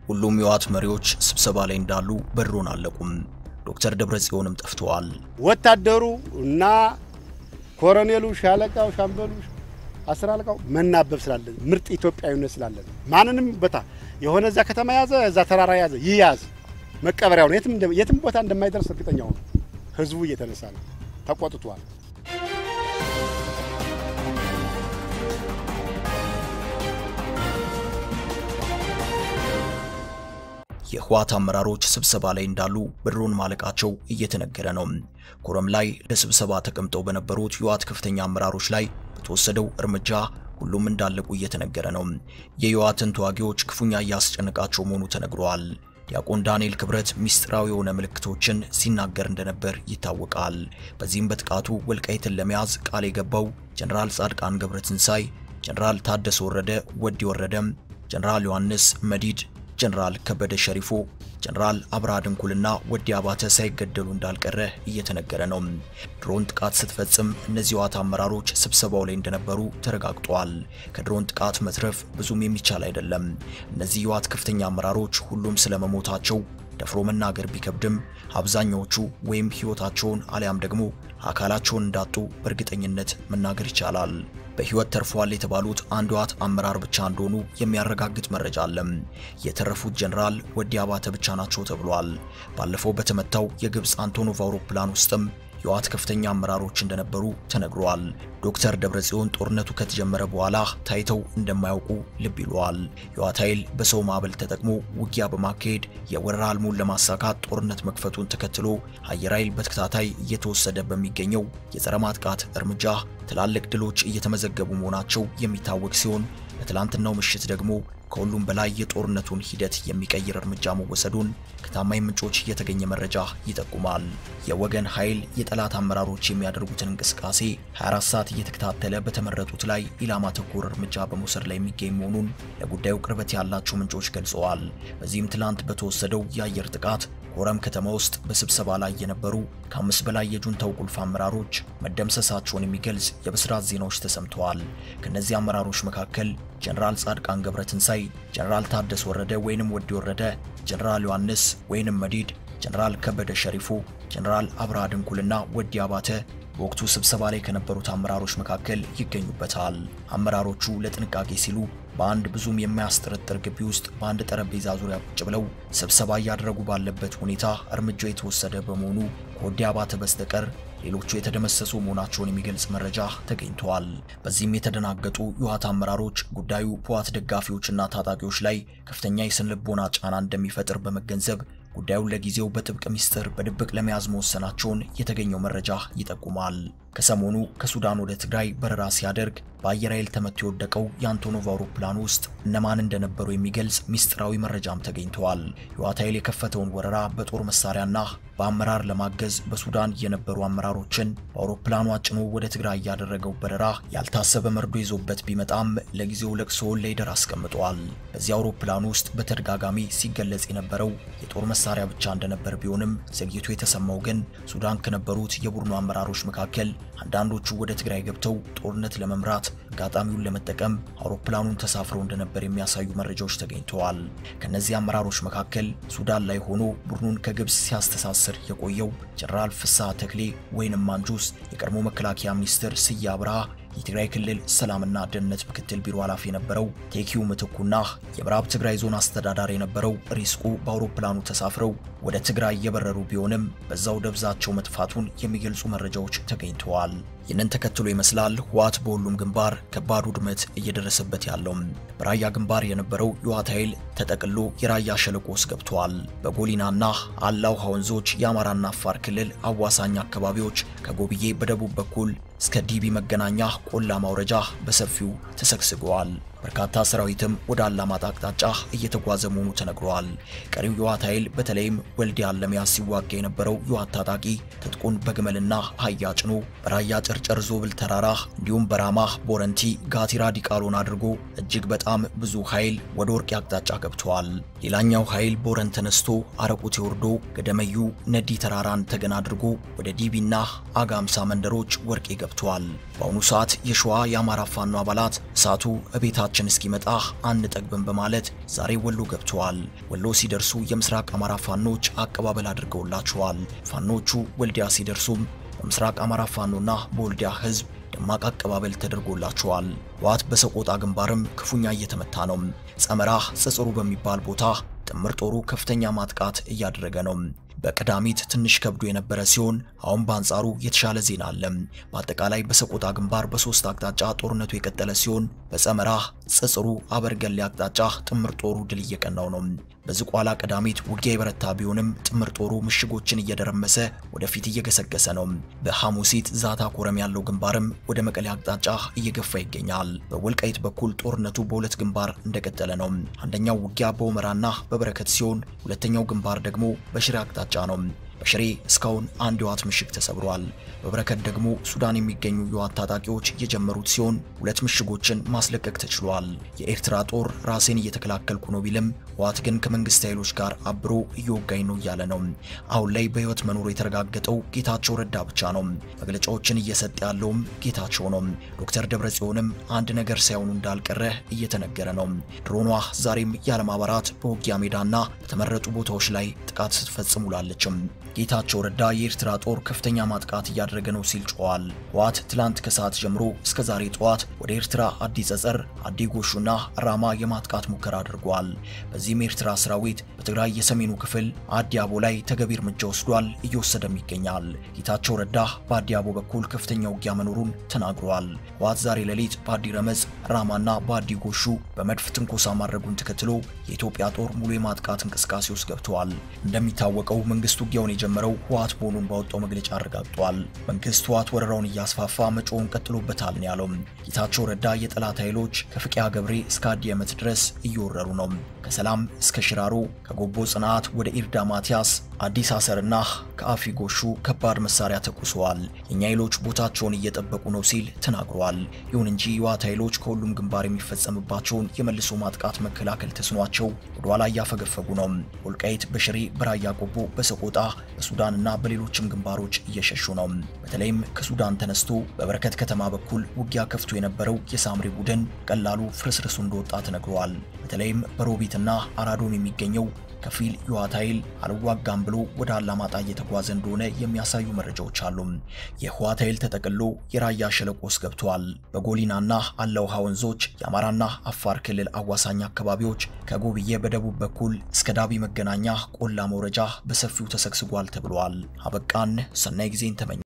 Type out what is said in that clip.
ሁሉም የህወሓት መሪዎች ስብሰባ ላይ እንዳሉ በድሮን አለቁም። ዶክተር ደብረጽዮንም ጠፍተዋል። ወታደሩ እና ኮሎኔሉ፣ ሻለቃው፣ ሻምበሉ፣ አስር አለቃው መናበብ ስላለን ምርጥ ኢትዮጵያዊነት ስላለን ማንንም ቦታ የሆነ እዛ ከተማ ያዘ እዛ ተራራ ያዘ ይያዝ መቀበሪያው ነው። የትም የትም ቦታ እንደማይደርስ እርግጠኛው ነው። ህዝቡ እየተነሳ ነው፣ ተቆጥቷል። የህወሓት አመራሮች ስብሰባ ላይ እንዳሉ በድሮን ማለቃቸው እየተነገረ ነው። ኮረም ላይ ለስብሰባ ተቀምጠው በነበሩት የህወሓት ከፍተኛ አመራሮች ላይ በተወሰደው እርምጃ ሁሉም እንዳለቁ እየተነገረ ነው። የህወሓትን ተዋጊዎች ክፉኛ እያስጨነቃቸው መሆኑ ተነግሯል። ዲያቆን ዳንኤል ክብረት ሚስጥራዊ የሆነ ምልክቶችን ሲናገር እንደነበር ይታወቃል። በዚህም በጥቃቱ ወልቃይትን ለመያዝ ቃል የገባው ጀነራል ጻድቃን ገብረትንሳይ፣ ጀነራል ታደሰ ወረደ፣ ወዲ ወረደም፣ ጀነራል ዮሐንስ መዲድ ጀነራል ከበደ ሸሪፎ፣ ጀነራል አብርሃ ድንኩልና ወዲ አባተ ሳይገደሉ እንዳልቀረ እየተነገረ ነው። ድሮን ጥቃት ስትፈጽም እነዚህ የህወሓት አመራሮች ስብሰባው ላይ እንደነበሩ ተረጋግጧል። ከድሮን ጥቃት መትረፍ ብዙም የሚቻል አይደለም። እነዚህ የህወሓት ከፍተኛ አመራሮች ሁሉም ስለመሞታቸው ደፍሮ መናገር ቢከብድም አብዛኛዎቹ ወይም ህይወታቸውን አሊያም ደግሞ አካላቸውን እንዳጡ በእርግጠኝነት መናገር ይቻላል። በህይወት ተርፏል የተባሉት አንድ ህወሓት አመራር ብቻ እንደሆኑ የሚያረጋግጥ መረጃ አለም። የተረፉት ጀነራል ወዲ አባተ ብቻ ናቸው ተብሏል። ባለፈው በተመታው የግብፅ አንቶኖቭ አውሮፕላን ውስጥም የህወሓት ከፍተኛ አመራሮች እንደነበሩ ተነግሯል። ዶክተር ደብረጽዮን ጦርነቱ ከተጀመረ በኋላ ታይተው እንደማያውቁ ልብ ይለዋል። የህወሓት ኃይል በሰው ማዕበል ተጠቅሞ ውጊያ በማካሄድ የወረራ ህልሙን ለማሳካት ጦርነት መክፈቱን ተከትሎ አየር ኃይል በተከታታይ እየተወሰደ በሚገኘው የጸረ ማጥቃት እርምጃ ትላልቅ ድሎች እየተመዘገቡ መሆናቸው የሚታወቅ ሲሆን በትላንትናው ምሽት ደግሞ ከሁሉም በላይ የጦርነቱን ሂደት የሚቀይር እርምጃ መወሰዱን ከታማኝ ምንጮች የተገኘ መረጃ ይጠቁማል። የወገን ኃይል የጠላት አመራሮች የሚያደርጉትን እንቅስቃሴ 24 ሰዓት እየተከታተለ በተመረጡት ላይ ኢላማ ተኮር እርምጃ በመውሰድ ላይ የሚገኝ መሆኑን ለጉዳዩ ቅርበት ያላቸው ምንጮች ገልጸዋል። በዚህም ትላንት በተወሰደው የአየር ጥቃት ኮረም ከተማ ውስጥ በስብሰባ ላይ የነበሩ ከአምስት በላይ የጁንታው ቁልፍ አመራሮች መደምሰሳቸውን የሚገልጽ የብስራት ዜናዎች ተሰምተዋል። ከነዚህ አመራሮች መካከል ጀነራል ጻድቃን ገብረትንሳይ፣ ጀነራል ታደሰ ወረደ ወይንም ወዲ ወረደ፣ ጀነራል ዮሐንስ ወይንም መዲድ፣ ጀነራል ከበደ ሸሪፎ፣ ጀነራል አብርሃ ድንኩልና ወዲ አባተ በወቅቱ ስብሰባ ላይ ከነበሩት አመራሮች መካከል ይገኙበታል። አመራሮቹ ለጥንቃቄ ሲሉ በአንድ ብዙም የማያስጠረጥር ግቢ ውስጥ በአንድ ጠረጴዛ ዙሪያ ቁጭ ብለው ስብሰባ እያደረጉ ባለበት ሁኔታ እርምጃው የተወሰደ በመሆኑ ከወዲ አባተ በስተቀር ሌሎቹ የተደመሰሱ መሆናቸውን የሚገልጽ መረጃ ተገኝተዋል። በዚህም የተደናገጡ የህወሓት አመራሮች ጉዳዩ በህወሓት ደጋፊዎችና ታጣቂዎች ላይ ከፍተኛ የስነልቦና ጫና እንደሚፈጥር በመገንዘብ ጉዳዩን ለጊዜው በጥብቅ ሚስጥር በድብቅ ለመያዝ መወሰናቸውን የተገኘው መረጃ ይጠቁማል። ከሰሞኑ ከሱዳን ወደ ትግራይ በረራ ሲያደርግ በአየር ኃይል ተመቶ የወደቀው የአንቶኖቭ አውሮፕላን ውስጥ እነማን እንደነበሩ የሚገልጽ ሚስጥራዊ መረጃም ተገኝተዋል። የህወሓት ኃይል የከፈተውን ወረራ በጦር መሳሪያና በአመራር ለማገዝ በሱዳን የነበሩ አመራሮችን በአውሮፕላኑ አጭኖ ወደ ትግራይ ያደረገው በረራ ያልታሰበ መርዶ ይዞበት ቢመጣም ለጊዜው ለቅሶውን ለይደር አስቀምጠዋል። በዚህ አውሮፕላን ውስጥ በተደጋጋሚ ሲገለጽ የነበረው የጦር መሳሪያ ብቻ እንደነበር ቢሆንም ዘግይቶ የተሰማው ግን ሱዳን ከነበሩት የቡድኑ አመራሮች መካከል አንዳንዶቹ ወደ ትግራይ ገብተው ጦርነት ለመምራት አጋጣሚውን ለመጠቀም አውሮፕላኑን ተሳፍረው እንደነበር የሚያሳዩ መረጃዎች ተገኝተዋል። ከነዚህ አመራሮች መካከል ሱዳን ላይ ሆኖ ቡድኑን ከግብፅ ሲያስተሳስር የቆየው ጀነራል ፍስሐ ተክሌ ወይንም ማንጁስ፣ የቀድሞ መከላከያ ሚኒስትር ስዬ አብርሃ የትግራይ ክልል ሰላምና ደህንነት ምክትል ቢሮ ኃላፊ የነበረው ቴኪው ምትኩና የምዕራብ ትግራይ ዞን አስተዳዳሪ የነበረው ሪስቁ በአውሮፕላኑ ተሳፍረው ወደ ትግራይ የበረሩ ቢሆንም በዛው ደብዛቸው መጥፋቱን የሚገልጹ መረጃዎች ተገኝተዋል። ይህንን ተከትሎ ይመስላል ህወሓት በሁሉም ግንባር ከባድ ውድመት እየደረሰበት ያለው። በራያ ግንባር የነበረው የህወሓት ኃይል ተጠቅሎ የራያ ሸለቆ ውስጥ ገብቷል። በጎሊናና አላውሃ ወንዞች የአማራና አፋር ክልል አዋሳኝ አካባቢዎች ከጎብዬ በደቡብ በኩል እስከ ዲቢ መገናኛ ቆላ ማውረጃ በሰፊው ተሰግስገዋል። በርካታ ሰራዊትም ወደ አላማጣ አቅጣጫ እየተጓዘ መሆኑ ተነግሯል። ቀሪው የህወሓት ኃይል በተለይም ወልዲያን ለመያዝ ሲዋጋ የነበረው የዋት ታጣቂ ትጥቁን በግመልና አህያ ጭኖ በራያ ጨርጨር ዞብል ተራራ እንዲሁም በራማ ቦረንቲ ጋቲራ ዲቃሎን አድርጎ እጅግ በጣም ብዙ ኃይል ወደ ወርቂ አቅጣጫ ገብተዋል። ሌላኛው ኃይል ቦረን ተነስቶ አረቁቴ ወርዶ ገደመዩ ነዲ ተራራን ተገና አድርጎ ወደ ዲቢና አጋምሳ መንደሮች ወርቄ ገብተዋል። በአሁኑ ሰዓት የሸዋ የአማራ ፋኖ አባላት እሳቱ እቤታችን እስኪመጣ አንጠግብም በማለት ዛሬ ወሎ ገብተዋል። ወሎ ሲደርሱ የምስራቅ አማራ ፋኖች አቀባበል አድርገውላቸዋል። ፋኖቹ ወልዲያ ሲደርሱም በምስራቅ አማራ ፋኖና በወልዲያ ህዝብ ደማቅ አቀባበል ተደርጎላቸዋል። ዋት በሰቆጣ ግንባርም ክፉኛ እየተመታ ነው። ጸመራ ጽጽሩ በሚባል ቦታ ጥምር ጦሩ ከፍተኛ ማጥቃት እያደረገ ነው። በቀዳሚት ትንሽ ከብዶ የነበረ ሲሆን አሁን በአንጻሩ የተሻለ ዜና አለ። በአጠቃላይ በሰቆጣ ግንባር በሶስት አቅጣጫ ጦርነቱ የቀጠለ ሲሆን በጸመራ ጽጽሩ፣ አበርገሌ አቅጣጫ ጥምር ጦሩ ድል እየቀናው ነው። በዝቋላ ቀዳሚት ውጊያ የበረታ ቢሆንም ጥምር ጦሩ ምሽጎችን እየደረመሰ ወደፊት እየገሰገሰ ነው። በሐሙሲት ዛታ ኮረም ያለው ግንባርም ወደ መቀሌ አቅጣጫ እየገፋ ይገኛል። በወልቃይት በኩል ጦርነቱ በሁለት ግንባር እንደቀጠለ ነው። አንደኛው ውጊያ በሁመራና በበረከት ሲሆን ሁለተኛው ግንባር ደግሞ በሽሬ አቅጣጫ ነው። በሽሬ እስካሁን አንድ የዋት ምሽግ ተሰብሯል። በበረከት ደግሞ ሱዳን የሚገኙ የዋት ታጣቂዎች የጀመሩት ሲሆን ሁለት ምሽጎችን ማስለቀቅ ተችሏል። የኤርትራ ጦር ራሴን እየተከላከልኩ ነው ቢልም ዋት ግን ከመንግስት ኃይሎች ጋር አብሮ እየወጋኝ ነው እያለ ነው። አሁን ላይ በህይወት መኖሩ የተረጋገጠው ጌታቸው ረዳ ብቻ ነው። መግለጫዎችን እየሰጠ ያለውም ጌታቸው ነው። ዶክተር ደብረጽዮንም አንድ ነገር ሳይሆኑ እንዳልቀረ እየተነገረ ነው። ድሮኗ ዛሬም ያለማባራት በውጊያ ሜዳና በተመረጡ ቦታዎች ላይ ጥቃት ስትፈጽም ውላለችም። ጌታቸው ረዳ የኤርትራ ጦር ከፍተኛ ማጥቃት እያደረገ ነው ሲል ጮኋል። ህወሓት ትላንት ከሰዓት ጀምሮ እስከ ዛሬ ጠዋት ወደ ኤርትራ አዲ ጸጸር፣ አዲ ጎሹና ራማ የማጥቃት ሙከራ አድርጓል። በዚህም የኤርትራ ሰራዊት በትግራይ የሰሜኑ ክፍል አዲ አቦ ላይ ተገቢ እርምጃ ወስዷል፣ እየወሰደም ይገኛል። ጌታቸው ረዳ በአዲ አቦ በኩል ከፍተኛ ውጊያ መኖሩን ተናግሯል። ህወሓት ዛሬ ሌሊት በአዲ ረመጽ፣ ራማና በአዲ ጎሹ በመድፍ ትንኮሳ ማድረጉን ተከትሎ የኢትዮጵያ ጦር ሙሉ የማጥቃት እንቅስቃሴ ውስጥ ገብተዋል። እንደሚታወቀው መንግስት ውጊያውን የጀመረው ህወሓት መሆኑን ባወጣው መግለጫ አረጋግጧል። መንግስት ህወሓት ወረራውን እያስፋፋ መጮውን ቀጥሎበታል ነው ያለው። ጌታቸው ረዳ የጠላት ኃይሎች ከፍቅያ ገብሬ እስከ አዲ ዓመት ድረስ እየወረሩ ነው። ከሰላም እስከ ሽራሮ፣ ከጎቦ ጽናት ወደ ኢርዳ ማቲያስ፣ አዲስ አሰርና ከአፊ ጎሹ ከባድ መሳሪያ ተኩሰዋል። የኛ ኃይሎች ቦታቸውን እየጠበቁ ነው ሲል ተናግሯል። ይሁን እንጂ የህወሓት ኃይሎች ከሁሉም ግንባር የሚፈጸምባቸውን የመልሶ ማጥቃት መከላከል ተስኗቸው ወደኋላ እያፈገፈጉ ነው። ወልቃይት፣ በሽሬ፣ በራያ ቆቦ፣ በሰቆጣ በሱዳንና በሌሎችም ግንባሮች እየሸሹ ነው። በተለይም ከሱዳን ተነስቶ በበረከት ከተማ በኩል ውጊያ ከፍቶ የነበረው የሳምሪ ቡድን ቀላሉ ፍርስርሱ እንደወጣ ተነግሯል። በተለይም በሮቢትና አራዶን የሚገኘው ከፊል የህወሓት ኃይል አልዋጋም ብሎ ወደ አላማጣ እየተጓዘ እንደሆነ የሚያሳዩ መረጃዎች አሉ። የህወሓት ኃይል ተጠቅሎ የራያ ሸለቆ ውስጥ ገብተዋል። በጎሊናና አለውሃ ወንዞች የአማራና አፋር ክልል አዋሳኝ አካባቢዎች ከጎብዬ በደቡብ በኩል እስከ ዳቢ መገናኛ ቆላ መውረጃ በሰፊው ተሰግስጓል ተብሏል። አበቃን። ሰናይ ጊዜን ተመኘ